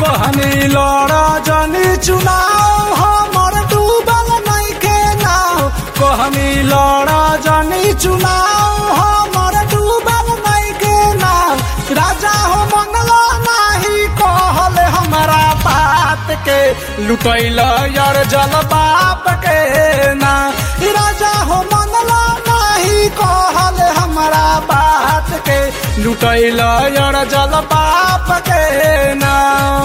कहनी लड़ा जनी चुनाव हमर डूबल नइखे नाव कहनी लड़ा जनी चुनाव हमर डूबल नइखे नाव राजा हो मंगला नाही कहल हमरा बात के लुटैल यार जल बाप के ना राजा हो मंगला नाही कहल हमरा बात के लुटैल यार जल बाप के ना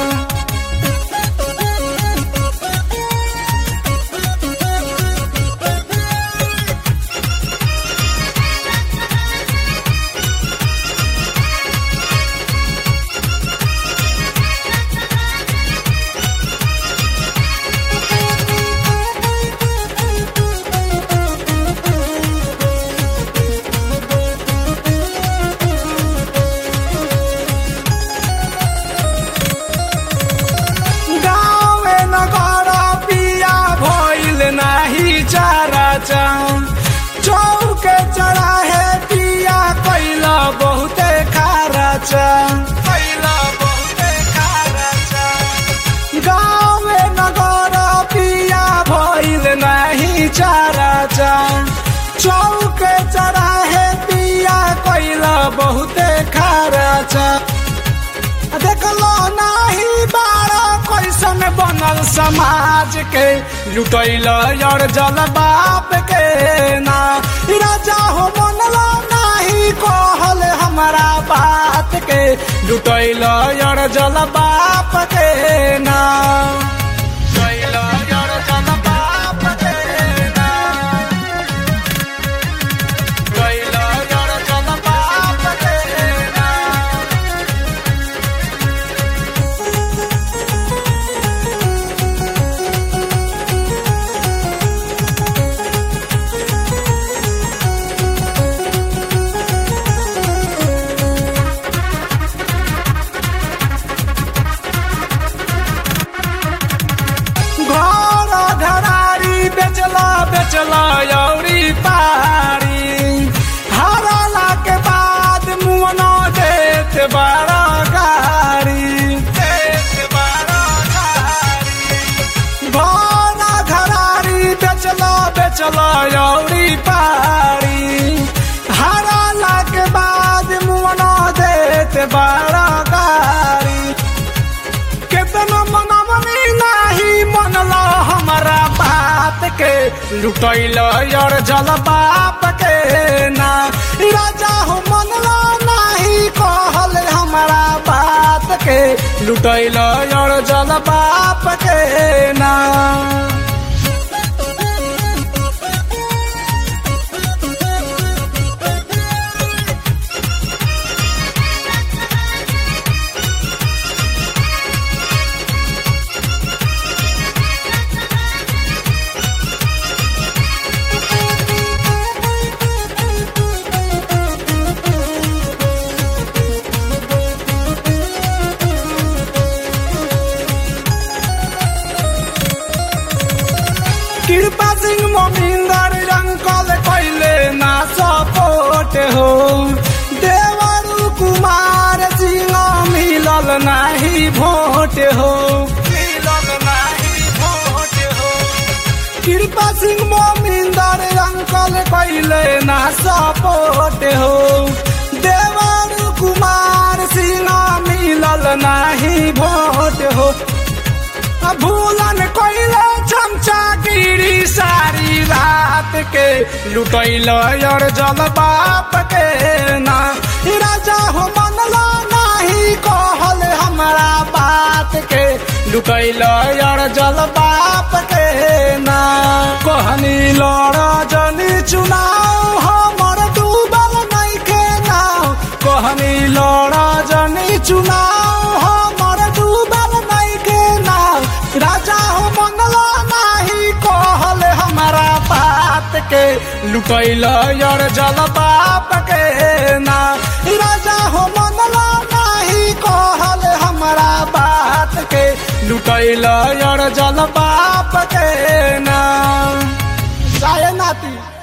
गाँवे नगर पिया भइल नाही चारा चाम चौके चढ़ाहे पिया कैला बहुते खारा चाम कैला बहुते खारा चाम गाँवे नगर पिया भइल नाही चारा चाम चौके चढ़ाहे पिया कैला बहुते खारा चाम देखलो नाही बारा कैसन बनल समाज के लुटैल यार जल बाप के ना राजा हो बनलो नाही कहल हमारा बात के लुटैल यार जल बाप के ना लुटैल यार जल बाप के ना लुटैल यार जल बाप के ना घर घरारी बेचला बेचला यौरी पारी हराला के बाद मुअना देत बारा गारी देत बारा गारी घर घरारी बेचला बेचला यौरी पारी हराला के बाद मुअना देत बारा गारी केतना मनमनी नाही मनला हमारा बात के लुटैल यार जल बाप के ना राजा हो मनला नाही कहल हमारा बात के लुटैल यार जल बाप के ना कृपा सिंह मोमिंदर रंकल कैले ना सपोर्ट हो देवरु कुमार सिंह मिलल नाही भोट हो मिलल नाही भोट हो कृपा सिंह मोमिंदर रंकल कैले ना सपोर्ट हो देवरु कुमार सिंह मिलल नाही भोट हो भूलन कोइले चमचा गिरी सारी रात के लुटैल यार जल बाप के ना राजा हो मनला नाही कहल हमारा बात के लुटैल यार जल बाप के ना कहनी लड़ा जनी चुनाव हमर डूबल नइखे नाव कहनी लड़ा जनी चुनाव हमर डूबल नइखे नाव राजा हो मंगला नाही कहल हमारा बात के लुटैल यार जल बाप के ना राजा हो मंगला नाही कहल हमारा बात के लुटैल यार जल बाप के ना जाए नाती